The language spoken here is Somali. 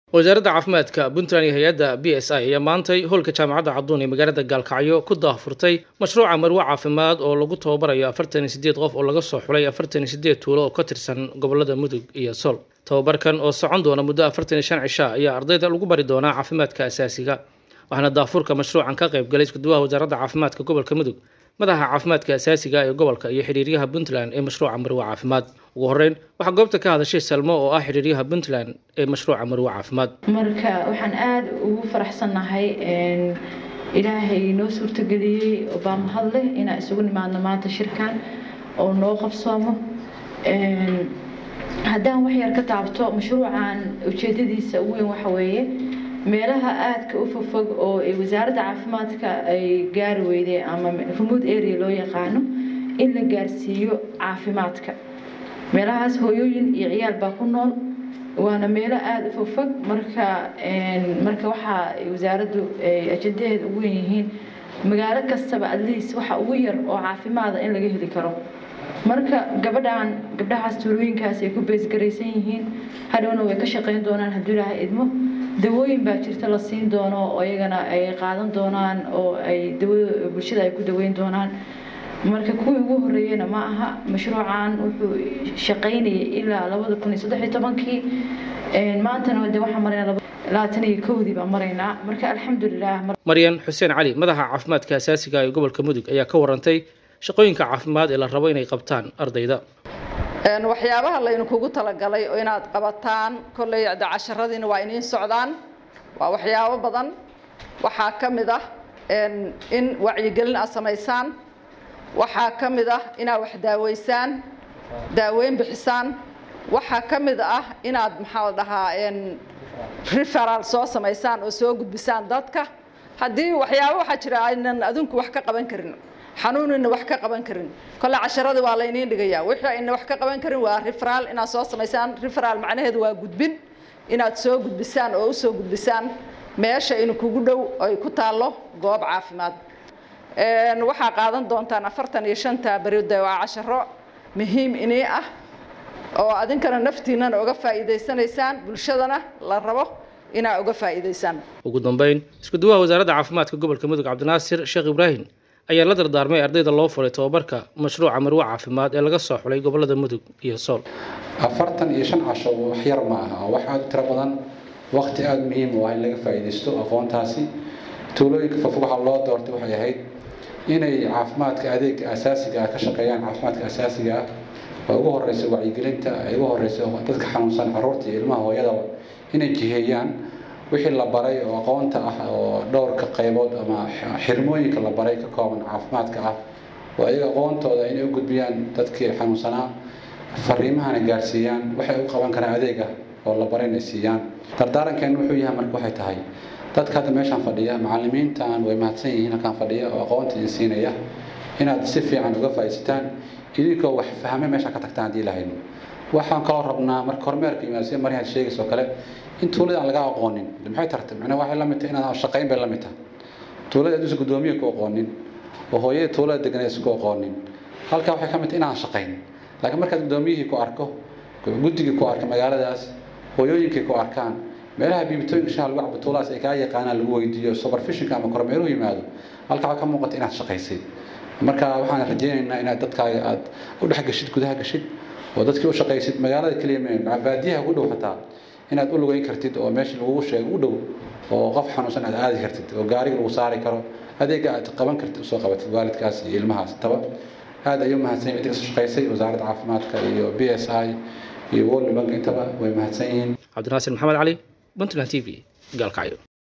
wasaaradda caafimaadka puntland iyo hay-adda b s i ayaa maantay hoolka jaamacadda cadduun ee magaalada gaalkacyo ku daahfurtay mashruuca marwe caafimaad oo lagu tababarayo afartan iyo sideed qof oo laga soo xulay afartan iyo sideed tuulo oo ka tirsan gobolada mudug iyo sol tababarkan oo socon doona muddo afartan iyo shan cisha ayaa ardayda lagu bari doonaa caafimaadka asaasiga waxaana daahfurka mashruucan ka qayb galay iskuduwaha wasaaradda caafimaadka gobolka mudug madaxa caafimaadka asaasiga ee gobolka iyo xiriiryaha puntland ee mashruuca marwe caafimaad ugu horeyn waxaa goobta ka hadashay salmo oo ah xiriiryaha puntland ee mashruuca marwe caafimaad marka waxaan aada ugu faraxsannahay ilaahay noo suurtageliyey baa mahad leh inaan isugu nimaadno maanta shirkan oo noo qabsoomo haddaan waxyar ka taabto mashruucan ujeedadiisa ugu weyn waxa weeye meelaha aadka u fogfog oo wasaaradda caafimaadka ay gaari weydeen ama remote area loo yaqaano in la gaarsiiyo caafimaadka meelahaas hooyooyin iyo ciyaal baa ku nool waana meelo aada u fogfog marka marka waxaa wasaaraddu ajandaheeda ugu wen yihiin magaalo kastaba atleast waxa ugu yar oo caafimaada in laga heli karo marka gabadhan gabdhahaas tuulooyinkaas ay ku beesgaraysan yihiin hadhowna way ka shaqayn doonaan hadduu ilaaha idmo dawooyin baa jirta la siin doono oo iyagana ay qaadan doonaan oo ay dawada bulshada ay ku daweyn doonaan marka kuwii ugu horeeyena ma aha mashruucan wuxuu shaqaynayay ilaa labada kun iyo saddex iyo tobankii maantana de waxaan maraynaa labaatan iyo kowdii baan maraynaa marka alxamdulilah maryan xuseen cali madaxa caafimaadka asaasiga ee gobolka mudug ayaa ka warantay shaqooyinka caafimaad ee la rabo inay qabtaan ardayda waxyaabaha laynu kugu talagalay oo inaad qabataan kolley de casharadiina waa iniin socdaan waa waxyaabo badan waxaa ka mid ah in wacyigelin aad samaysaan waxaa ka mid ah inaad wax daaweysaan daaweyn bixisaan waxaa ka mid ah inaad maxaa la dhahaa referal soo samaysaan oo soo gudbisaan dadka haddii waxyaabo waxaa jira aynan adinku wax ka qaban karin xanuunina wax ka qaban karin kolle casharadii waa layniin dhigayaa wixii ayna wax ka qaban karin waa referal inaad soo samaysaan referal macnaheedu waa gudbin inaad soo gudbisaan oo usoo gudbisaan meesha in kugu dhow ay ku taallo goob caafimaad waxaa qaadan doontaan afartan iyo shanta beride waa casharo muhiim inii ah oo adinkana naftiinana uga faa'iidaysanaysaan bulshadana la rabo inaa uga faa'iidaysaan ugu dambeyn iskuduwaha wasaaradda caafimaadka gobolka mudug cabdinaasir sheekh ibraahim ayaa la dardaarmay ardayda loo furay tababarka mashruuca marwe caafimaad ee laga soo xulay gobolada mudug iyo sool afartan iyo shan casho wax yar ma aha wax aada u tiro badan waqti aada muhiim u ah in laga faa'iidaysto aqoontaasi tuulooyinka fofog waxaa loo doortay waxay ahayd inay caafimaadka adeega asaasiga ah ka shaqeeyaan caafimaadka asaasiga ah oo ugu horeysa wacyigelinta ay ugu horeysa dadka xanuunsan caruurta iyo ilmaha hooyadaba inay jiheeyaan wixii la baray oo aqoonta ah oo dhowrka qaybood ama xirmooyinka la baray ka kooban caafimaadka ah oo ayaga aqoontooda inay u gudbiyaan dadkii xanuunsanaa fariimahana gaarsiiyaan waxay u qaban karaan adeega oo la baray inay siiyaan dardaarankeenu wuxuu yahay marka waxay tahay dadka hadda meeshaan fadhiya macallimiintan way mahadsan yihiin halkaan fadhiya oo aqoonta idin siinaya inaad si fiican uga faa'iidsataan idinkoo wax fahmay meeshaan ka tagtaan haddii lahayno waxaan kaloo rabnaa marka kormeerka yimaado sida maryaad sheegayso kale in tuulada aan laga aqoonin maxay tartay macnaha waxay la mid tahay inaad shaqayn bay la mid tahay tuulada aduusa guddoomiye ku aqoonin oo hooyada tuulada deganaysa ku aqoonin halkaa waxay ka mid tahay inaan shaqayn laakiin markaad guddoomiyihii ku arko guddigii ku arka magaaladaas hooyooyinkii ku arkaan meelaha biibitooyinka shaha lagu cabo tuuladaas ay kaa yaqaanaan lagu weydiiyo supervisionka ama kormeeruhu yimaado halkaa waxaa ka muuqata inaad shaqaysay marka waxaan rajaynaynaa inaad dadkaaga aad u dhex gashid gudaha gashid oo dadkii u shaqaysid magaalada keliya mee baadiyaha ku dhow xataa inaad u lugeyn kartid oo meesha lagugu sheego u dhow oo qof xanuunsan aad aadi kartid oo gaariga lagu saari karo adeega aad qaban kartid usoo qabatid waalidkaas iyo ilmahaas taba aad ayuu mahadsan yahay inta kasoo shaqaysay wasaaradda caafimaadka iyo b s i iyo world bank intaba way mahadsan yihiin cabdinaasir maxamed cali puntland t v gaalkacyo